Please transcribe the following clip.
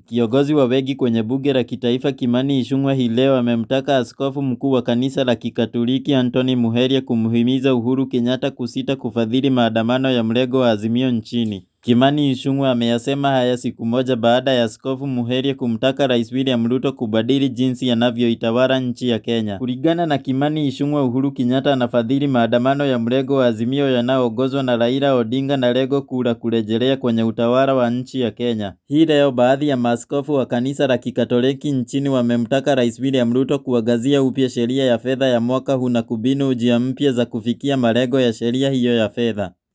Kiongozi wa wengi kwenye bunge la kitaifa Kimani Ichung'wah hii leo amemtaka askofu mkuu wa kanisa la Kikatoliki Anthony Muheria kumhimiza Uhuru Kenyatta kusita kufadhili maandamano ya mrengo wa Azimio nchini. Kimani Ichung'wah ameyasema haya siku moja baada ya askofu Muheria kumtaka Rais William Ruto kubadili jinsi anavyoitawala nchi ya Kenya. Kulingana na Kimani Ichung'wah, Uhuru Kenyatta anafadhili maandamano ya mrengo wa Azimio yanayoongozwa na Raila Odinga na lengo kuu la kurejelea kwenye utawala wa nchi ya Kenya. Hii leo baadhi ya maaskofu wa kanisa la Kikatoliki nchini wamemtaka Rais William Ruto kuangazia upya sheria ya fedha ya mwaka huu na kubuni njia mpya za kufikia malengo ya sheria hiyo ya fedha.